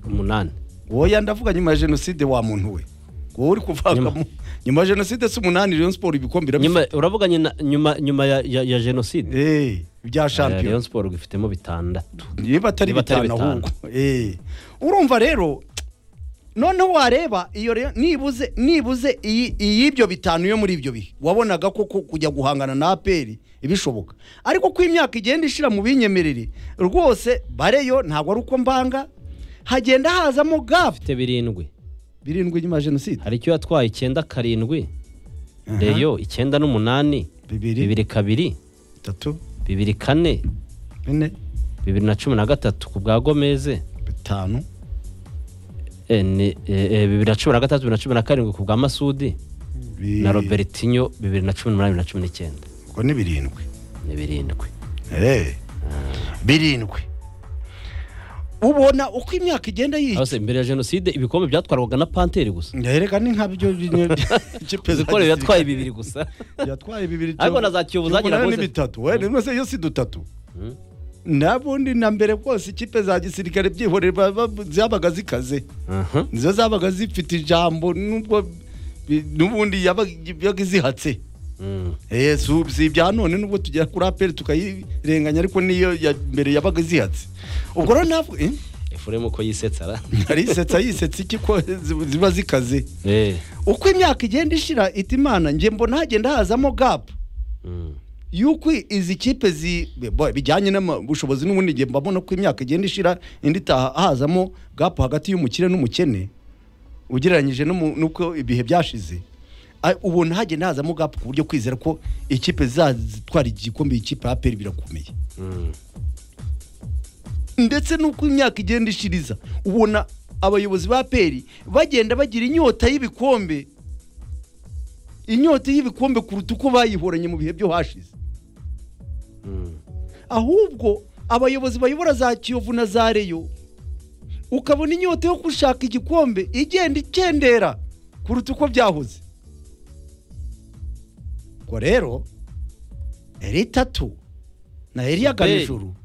umunani woya ndavuga nyuma ya jenoside wa muntu we wowe uri kuvuga Nyuma. nyuma ya jenoside si umunani Rayon Sport ibikombe nyuma irabifite uravuga nyina- nyuma nyuma ya- ya ya jenoside Eh, ibya Eh, shampiyona Rayon Sport gwifitemo bitandatu niba atari Niba atari bitanu bitanu. ahubwo Eh. urumva rero noneho wareba iyo rero nibuze nibuze iyi- iy'ibyo bitanu yo muri ibyo bihe wabonaga ko ko kujya guhangana na aperi ibishoboka ariko ko imyaka igenda ishira mu binyemerere rwose bareyo ntabwo ari uko mbanga hagenda hazamo gafu afite birindwi birindwi nyuma ya jenoside hari icyo yatwaye icyenda karindwi reyo icyenda n'umunani bibiri bibiri kabiri bitatu bibiri kane bine bibiri na cumi na gatatu ku bwa gomeze bitanu eh, ni- eh, eh, bibiri na cumi na gatatu bibiri na cumi na karindwi ku bwa masudi bi- na robertinho bibiri na cumi n'umunani bibiri na cumi n'icyenda ubwo ni birindwi ni birindwi Eh. birindwi ubona uko imyaka igenda yica hose mbere ya jenoside ibikombe byatwarwaga na panteri gusa ndareka ni nka byo ibikombe yatwaye bibiri gusa yatwaye bibiri Ariko cyo- na za Kiyovu zagira cyo umunani rwose- ni bitatu we nimwe se yo si dutatu nabundi na mbere rwose ikipe za gisirikare byihorera ba- ba- zabaga zikaze Aha. nizo zabaga zifite ijambo nubwo bi- n'ubundi yabaga yabaga izihatse Mm. Eh, si ubu- si ibya none nubwo tugera kuri aperi tukayirenganya ariko niyo ya mbere yabaga izihatse ubwo rero navuga eh? efuremu uko yisetsa ra arisetsa yisetsa iki ko zi- ziba zikaze Eh. uko imyaka igenda ishira ita imana njye mbona hagenda hazamo gapu Mm. yuko izi kipe zi bo- bijyanye n'ubushobozi n'ubundi njye mbabona ko imyaka igenda ishira indi itaha hazamo gapu hagati y'umukire n'umukene ugereranyije n'umu- n'uko ibihe byashize A- ubona hagenda hazamo gapu ku buryo kwizera ko ikipe zizatwara igikombe ikipe ya aperi birakomeye Mm. ndetse n'uko imyaka igenda ishiriza ubona abayobozi ba peri bagenda bagira inyota y'ibikombe inyota y'ibikombe kuruta uko bayihoranye mu bihe byo hashize Mm. ahubwo abayobozi bayobora za kiyovu na za reyo ukabona inyota yo gushaka igikombe igenda ikendera kuruta uko byahoze ubwo rero eri itatu na Zuberi. eliyaganijuru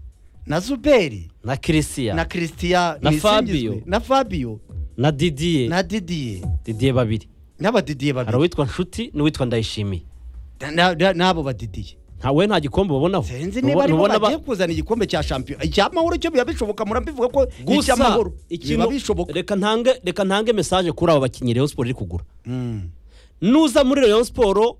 na zuberi na kirisiya na na, christian Na Nisingizwe, Fabio. na fabio didiye na didiye didiye babiri n'abadidiye hari babiri uwitwa nshuti n'uwitwa ndayishimiye Na- na- n'abo badidiye nta we nta gikombe babonaho sinzi Ntubo- niba aribo ntubona ba- bagiye kuzana igikombe cya shampiyona icy'amahoro cyo biba bishoboka murabivuga ko gusa icy'amahoro biba ikintu bishoboka reka ntange reka ntange mesaje kuri abo bakinnyi Rayon Sport iri kugura Mm. nuza muri Rayon Sport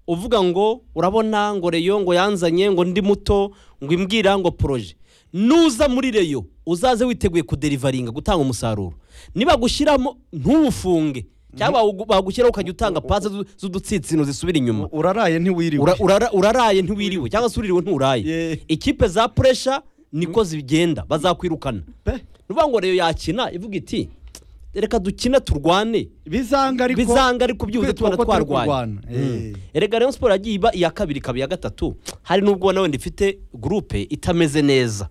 uvuga ngo urabona ngo Rayon ngo yanzanye ngo ndi muto ngo imbwira ngo poroje nuza muri Rayon uzaze witeguye kuderivaringa gutanga umusaruro nibagushyiramo ntuwufunge cyangwa bagu- bagushyiraho ukajya utanga pasi z'udutsitsino zisubira inyuma uraraye ntiwiriwe Ura- urara- uraraye ntiwiriwe cyangwa se uririwe nturaye Yeah. ikipe za puresha niko zigenda bazakwirukana Pe, nuvuga ngo reyo yakina ivuga iti reka dukine turwane bizanga ariko bizanga ariko byibuze kwitwa tubona ko turi twarwanya kurwana. Eh. erega rayon siporo yagiye iba iya kabiri ikaba iya gatatu hari n'ubwo nawe ifite gurupe itameze neza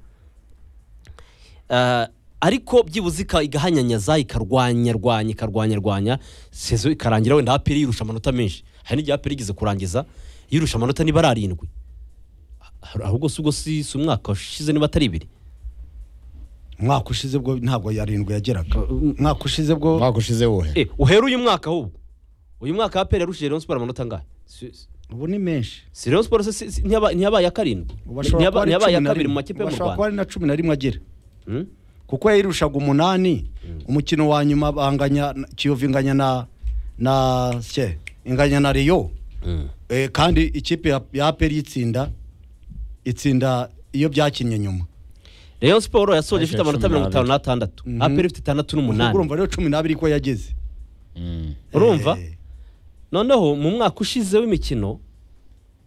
Ah, ariko byibuze ika- igahanyanyaza ikarwanya rwanya ikarwanya rwanya sezo ikarangira wenda aperi yirusha amanota menshi hari n'igihe aperi igeze kurangiza yirusha amanota niba ari arindwi ahubwo si ubwo si si umwaka ushize niba atari ibiri umwaka ushize bwo ntabwo yarindwi yageraga umwaka ushize bwo umwaka ushize wowe Eh, uhere uyu mwaka ahubwo uyu mwaka aperi yarushije rayon siporo amanota angahe Si- si- ubu ni menshi si rayon siporo se si- si- ntiyaba- ntiyabaye iya karindwi Ubu ashobora Ntiyaba- kuba ari ntiyabaye iya cumi na kabiri mu rimwe. makipe yo mu Ubu ashobora kuba rwanda ari na cumi na rimwe agera Hmm? kuko yayirushaga umunani umukino wa nyuma banganya kiyovu inganya na na se inganya na riyo Mm. Eh, kandi ikipe ya- ya aperi itsinda itsinda iyo byakinnye nyuma rayon siporo yasoje ifite Yasoje amanota cumi mirongo itanu n'abiri. n'atandatu Mhm. aperi ifite itandatu ubwo n'umunani urumva rero cumi n'abiri ko yageze Mm. urumva Eh, noneho mu mwaka ushize w'imikino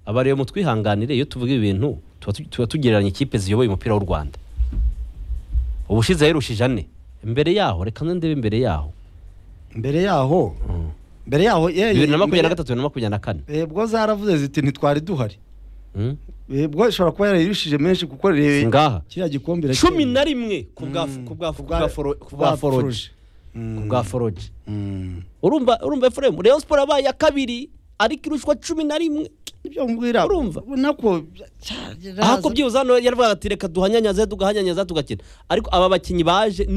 abareba mu twihanganire iyo tuvuga ibintu tuba tu- tuba tugereranya ikipe ziyoboye umupira w'u rwanda ubushize yayirushije ane imbere yaho reka nze ndebe imbere yaho mbere yaho mbere yaho eh, bibiri na makumyabiri na mbere- gatatu bibiri na makumyabiri na kane eh, bwo zaravuze ziti ntitwari duhari Hmm? Eh, bwo ishobora kuba yarayirishije menshi kuko re- Si ngaha. kiriya gikombe irakeye. cumi na rimwe ku bwa Mm. ku bwa- ku Kubwa- bwa foro- ku kubwa bwa foroje Forge. Mm. ku bwa foroje Mm. urumva urumva efuremu reyo siporo yabaye iya kabiri ariko irushwa cumi na rimwe ibyo mbwira Urumva? ubona ko ahako byibuze hano yaravuga ati reka duhanyanyaze tugahanyanyaza tugakina ariko aba bakinnyi baje ni